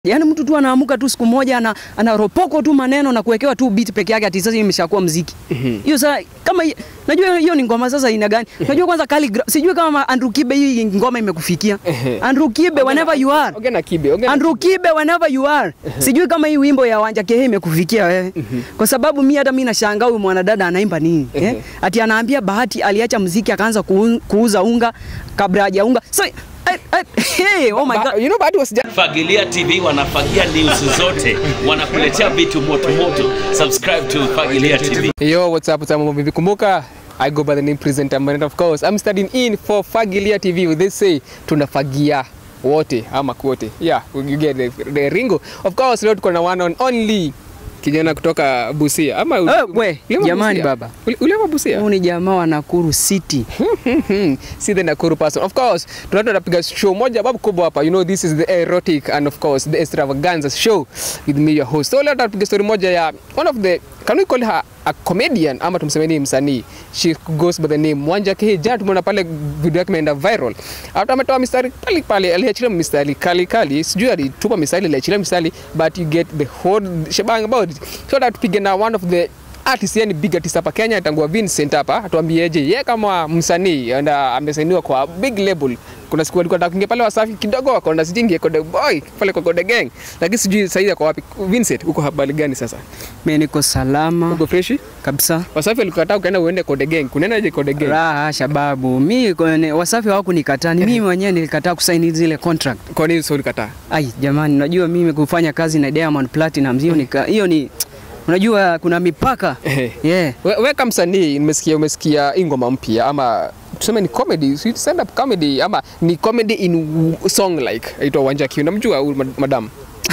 Yaani mtu tu anaamuka tu siku moja ana, anaropoko tu maneno na kuwekewa tu beat peke yake ati sasa imeshakuwa muziki. Hiyo sasa kama hi- najua hiyo ni ngoma sasa ina gani? Najua kwanza Khaligraph sijui kama Andrew Kibe hii ngoma imekufikia. Ehe. Andrew Kibe whenever you are. Ongea na Kibe, ongea na Andrew Kibe whenever you are. Sijui kama hii wimbo ya Wanja Kehe imekufikia wewe. Kwa sababu mimi hata mimi nashangaa huyu mwanadada anaimba nini? Eh? Ehe. Ati anaambia Bahati aliacha muziki akaanza kuun- kuuza unga kabla hajaunga. So I, I, hey, oh my Ba- god. You know Bahati was just Fagilia TV wanafagia news zote, wanakuletea vitu moto moto. Subscribe to Fagilia TV. Yo, what's up? What's up, mambo vipi? Kumbuka I go by the name presenter and of course I'm studying in for Fagilia TV. They say tunafagia wote ama kwote. Yeah, you get the, the ringo. Of course leo tuko na one on only kijana kutoka Busia ama Eh, we, Uliama jamani Busia? baba. Uli- Uliama Busia? Huyu ni jamaa wa Nakuru City. see the Nakuru person. Of course, tunaenda tunapiga show moja babu kubwa hapa. You know this is the erotic and of course the extravaganza show with me your host. So leo tunapiga story moja ya one of the can we call her a comedian ama tumseme ni msanii. She goes by the name Wanja Kehe. Jana tumeona pale video yake imeenda viral. Hata ametoa mistari pale pale aliachilia mistari kali kali. Sijui alitupa mistari aliachilia mistari but you get the whole shebang about it. So that tupige na one of the artist yani big artist hapa Kenya atangua Vincent hapa atuambieje yeye kama msanii and uh, amesainiwa kwa big label. Kuna siku alikuwa anataka kuingia pale Wasafi kidogo akaona sijingi Konde Boy pale kwa Konde Gang, lakini sijui sasa hivi kwa wapi. Vincent, uko habari gani sasa? Mimi niko salama Uko fresh? kabisa. Wasafi alikukataa ukaenda uende Konde Gang. Kunaendaje Konde Gang? Raha shababu. Mimi kwenye Wasafi hawakunikataa, ni mimi mwenyewe nilikataa kusaini zile contract. Kwa nini sio ulikataa? Ai jamani, unajua mimi kufanya kazi na Diamond Platinum hiyo ni hiyo ni unajua kuna mipaka. Ehe. Yeah. We, we kama msanii nimesikia umesikia hii ngoma mpya ama tuseme ni comedy, si stand up comedy ama ni comedy in song like aitwa Wanja Q. Namjua huyu mad- madam.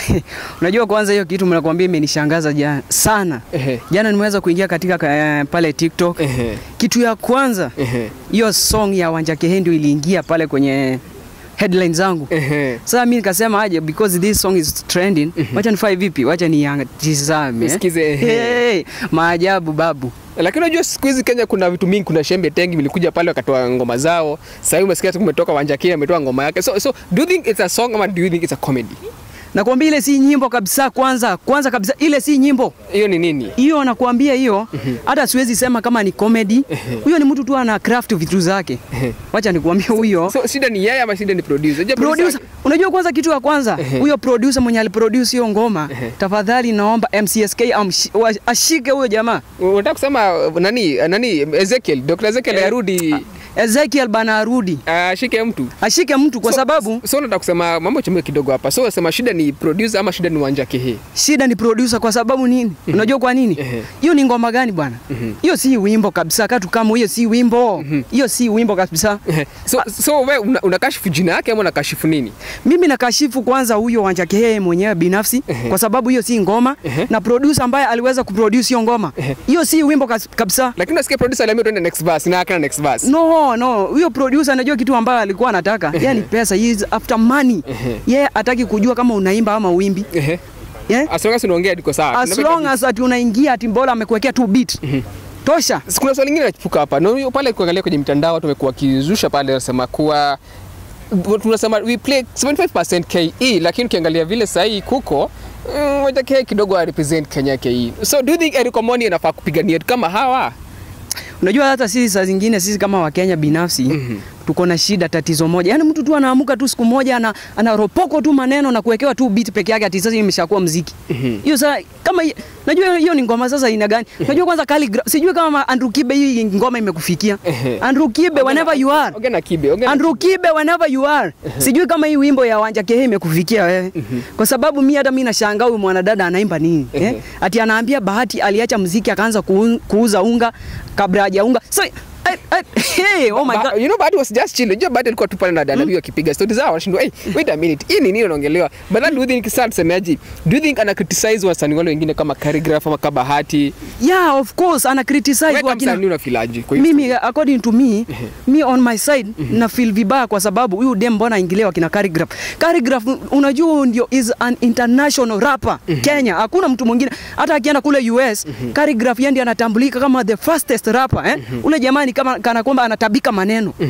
Unajua kwanza hiyo kitu mnakwambia imenishangaza jana sana. Ehe. Jana nimeweza kuingia katika uh, pale TikTok. Ehe. Kitu ya kwanza Ehe. hiyo song ya Wanja Kehe ndio iliingia pale kwenye headline zangu. Ehe. Sasa mimi nikasema aje because this song is trending, wacha nifanye vipi? Wacha nitizame. Nisikize, ehe. Hey, maajabu babu. Lakini unajua siku hizi Kenya kuna vitu mingi, kuna Shembe Tengi vilikuja pale wakatoa ngoma zao. Sasa hivi umesikia tu kumetoka Wanja Q ametoa ngoma yake. So so do you think it's a song ama do you think it's a comedy? Nakwambia ile si nyimbo kabisa kwanza. Kwanza kabisa ile si nyimbo. Hiyo ni nini? Hiyo nakwambia hiyo hata siwezi sema kama ni comedy. Huyo ni mtu tu ana craft vitu zake. Wacha nikwambie huyo. So shida ni yeye ama shida ni producer? Je, Producer, unajua kwanza kitu ya kwanza huyo producer mwenye aliproduce hiyo ngoma, tafadhali naomba MCSK amshi- wa- ashike huyo jamaa. Unataka kusema nani nani Ezekiel, Dr. Ezekiel arudi Ezekiel bana arudi. ashike mtu. Ashike mtu kwa So- sababu so unataka kusema mambo chembe kidogo hapa. So unasema shida ni producer ama shida ni Wanja Kehe? shida ni producer kwa sababu nini? Unajua kwa nini? Ehe. Hiyo ni ngoma gani bwana? Hiyo si wimbo kabisa. Katu kama hiyo si wimbo. Hiyo si wimbo kabisa. so so wewe una, unakashifu jina yake ama unakashifu nini? Mimi nakashifu kwanza huyo Wanja Kehe mwenyewe binafsi kwa sababu hiyo si ngoma na producer ambaye aliweza kuproduce hiyo ngoma. Hiyo si wimbo kas- kabisa. Lakini unasikia producer aliambia tuende next verse na akana next verse. No, no, huyo producer anajua kitu ambayo alikuwa anataka. Yeye ni pesa, he is after money. Yeye hataki kujua kama unaimba ama uimbi. Ehe. Yeah? As long as unaongea ndiko sawa. As long as ati unaingia ati Mbola amekuwekea tu beat. Tosha. kuna swali lingine nachipuka hapa na hiyo pale kuangalia kwenye mitandao watu wamekuwa wakizusha pale wanasema kuwa tunasema we play 75% KE lakini ukiangalia vile sahii kuko mm, Wanja Kehe kidogo a represent Kenya KE so do you think Eric Omoni anafaa kupigania kama hawa Unajua hata sisi saa zingine sisi kama Wakenya binafsi tuko na shida, tatizo moja, yaani mtu tu anaamuka tu siku moja ana, anaropoko tu maneno na kuwekewa tu beat peke yake ati sasa imeshakuwa muziki. Hiyo sasa kama hi- najua hiyo ni ngoma sasa ina gani? Najua kwanza Khaligraph, sijui kama Andrew Kibe hii ngoma imekufikia. Andrew Kibe whenever you are. ongea na Kibe ongea na Andrew Kibe whenever you are. Sijui kama hii wimbo ya Wanja Kehe imekufikia wewe. Kwa sababu mimi hata mimi nashangaa huyu mwanadada anaimba nini? Eh? Ati anaambia Bahati aliacha muziki akaanza kuun- kuuza unga kabla hajaunga. So I, I, hey, oh my Ba- god. you know Bahati was just chill. Unajua Bahati alikuwa tu pale na dada huyo akipiga stories zao wanashindwa, hey, wait a minute. Hii ni nini unaongelewa? But then do you think sasa tusemeaje? Do you think ana criticize wasanii wale wengine kama Khaligraph ama kama Bahati? Yeah, of course ana criticize Wewe kama wakina msanii unafilaje kwa hiyo? mimi according to me me on my side na feel vibaya kwa sababu huyu dem mbona aingilia wakina Khaligraph Khaligraph unajua huyu ndio is an international rapper Kenya hakuna mtu mwingine hata akienda kule US Khaligraph yeye ndiye anatambulika kama the fastest rapper eh ule jamani kama kana kwamba anatabika maneno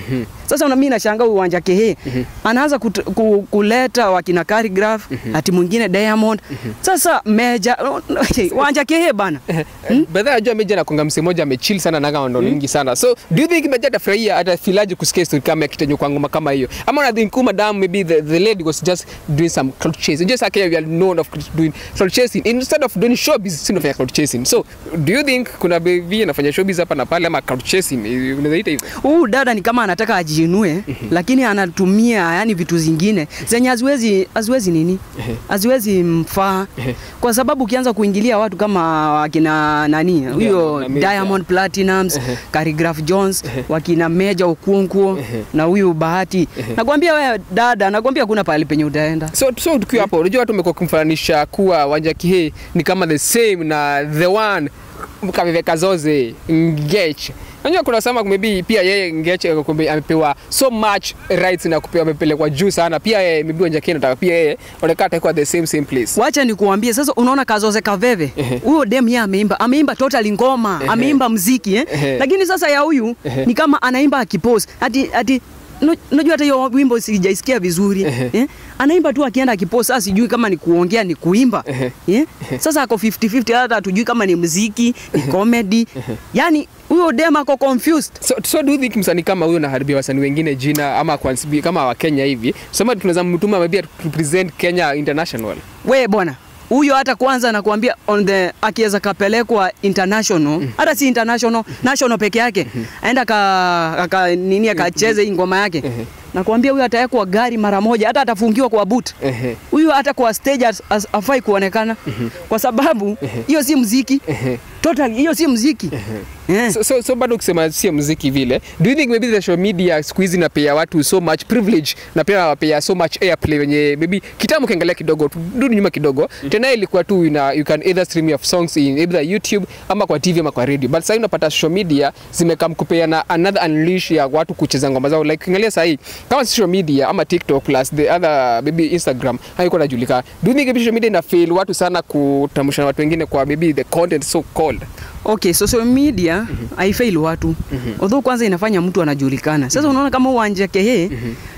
Sasa na mimi nashangaa huyu Wanja Kehe anaanza kut- ku, kuleta wakina Khaligraph ati mwingine Diamond. Sasa Meja Wanja Kehe bana. Bedha najua Meja nakonga msee moja amechill sana na kama ndo nyingi sana. So do you think Meja atafurahia atafilaje kusikia story kama ya kitenyo kwa ngoma kama hiyo? Ama una think madam maybe the, the lady was just doing some cloud chasing. Just like we are known of doing cloud chasing instead of doing showbiz sio nafanya cloud chasing. So do you think kuna baby anafanya showbiz hapa na pale ama cloud chasing? Eh, Unaweza ita hivyo? Huyu dada ni kama anataka ajiinue lakini anatumia yani vitu zingine zenye haziwezi haziwezi nini? Haziwezi mfaa. Kwa sababu ukianza kuingilia watu kama wakina nani? Huyo na Meja. Diamond Platinums, Khaligraph Jones, wakina Meja Okunkwo na huyu Bahati. Nakwambia wewe dada, nakwambia kuna pahali penye utaenda. So, so tukiwa hapo, unajua watu wamekuwa kumfananisha kuwa Wanja Kihe ni kama the same na the one Kaviveka Zoze Ngech. Unajua kuna sama maybe pia yeye Ngech eh, kumbe amepewa so much rights na kupewa amepelekwa juu sana. Pia yeye maybe Wanja Kihe nataka pia yeye onekana atakuwa the same same place. Wacha nikuambie sasa, unaona Kazoze Kaveve huyo dem yeye ameimba, ameimba totally ngoma, ameimba mziki eh? Ehe. Lakini sasa ya huyu ni kama anaimba akipose ati ati no- unajua hata hiyo wimbo sijaisikia vizuri eh? Anaimba tu akienda akipose, sasa sijui kama ni kuongea ni kuimba eh? Sasa ako 50-50, hata hatujui kama ni mziki ni comedy, yani huyo dem ako confused. So, so do you think msanii kama huyo naharibia wasanii wengine jina ama kwa, kama wa Kenya hivi? Sema tunaweza mtuma maybe to represent Kenya international. we bwana huyo hata kwanza nakuambia on the akiweza kapelekwa international hata si international national peke yake aenda ka, aka nini akacheze hii ngoma yake nakuambia huyo atawekwa gari mara moja hata atafungiwa kwa boot Ehe. huyu hata kwa stage as, as, afai kuonekana kwa sababu hiyo si mziki totally hiyo si mziki Eh. So, so, so bado ukisema sio muziki vile, do you think maybe the social media siku hizi napea watu so much privilege na pia nawapea so much airplay wenye maybe kitambo ukiangalia kidogo tu- rudi nyuma kidogo tena ilikuwa tu ina, you can either stream your songs in either YouTube ama kwa TV ama kwa radio, but sasa unapata social media zimekam kupeana another unleash ya watu kucheza ngoma zao like ukiangalia sasa hii kama social media ama TikTok plus the other maybe Instagram haiko inajulikana. Do you think maybe social media ina fail watu sana kutambushana watu wengine kwa maybe the content so called Okay, social media haifail watu although kwanza inafanya mtu anajulikana. Sasa unaona kama Wanja Kehe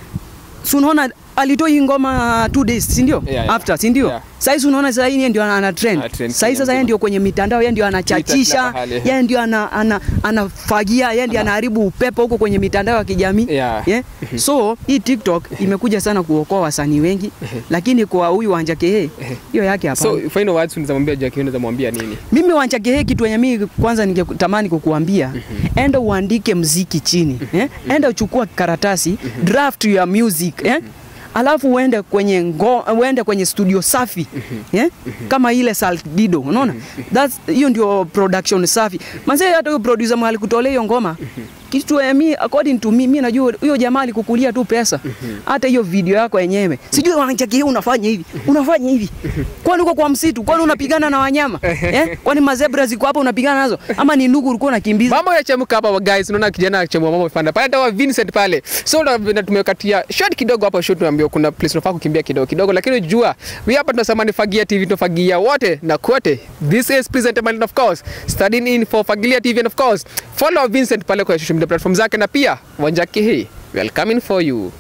si unaona alitoa hii ngoma two days si ndio? Yeah, yeah. After si ndio? Yeah. Sasa hizi unaona sasa yeye ndio ana ana trend. Ana trend Sasa hizi Kenya sasa yeye mzima. ndio kwenye mitandao, yeye ndio kila anachachisha, pahali. yeye ndio ana, ana, anafagia, yeye ndio anaharibu upepo huko kwenye mitandao ya kijamii. Yeah. Yeah? So hii TikTok imekuja sana kuokoa wasanii wengi, lakini kwa huyu Wanja Kehe hiyo yake hapana. So final words unaweza mwambia Jackie, unaweza mwambia nini? Mimi Wanchake kitu yenye mimi kwanza ningetamani kukuambia, enda uandike mziki chini eh? Enda uchukua karatasi draft ya music eh? Alafu uende kwenye ngo, uende kwenye studio safi eh? Kama ile Saldido, unaona that's hiyo ndio production safi. Manze hata huyo producer mali kutolea hiyo ngoma kitu ya mi according to me, mimi najua huyo jamaa alikukulia tu pesa. Hata hiyo video yako yenyewe sijui Wanchake hii unafanya hivi unafanya hivi, kwani uko kwa msitu? Kwani unapigana na wanyama eh? Kwani mazebra ziko hapa unapigana nazo, ama ni ndugu ulikuwa unakimbiza? Mambo yanachemka hapa wa guys, unaona kijana anachemua mambo panda pale, hata wa Vincent pale. So na na tumekatia short kidogo hapa, short tunaambiwa kuna place unafaa kukimbia kidogo kidogo, lakini jua we hapa tunasema ni Fagia TV, tunafagia wote na kote. This is present and of course studying in for Fagilia TV and of course follow Vincent pale kwa social media platform zake, na pia Wanjaki hii welcoming for you.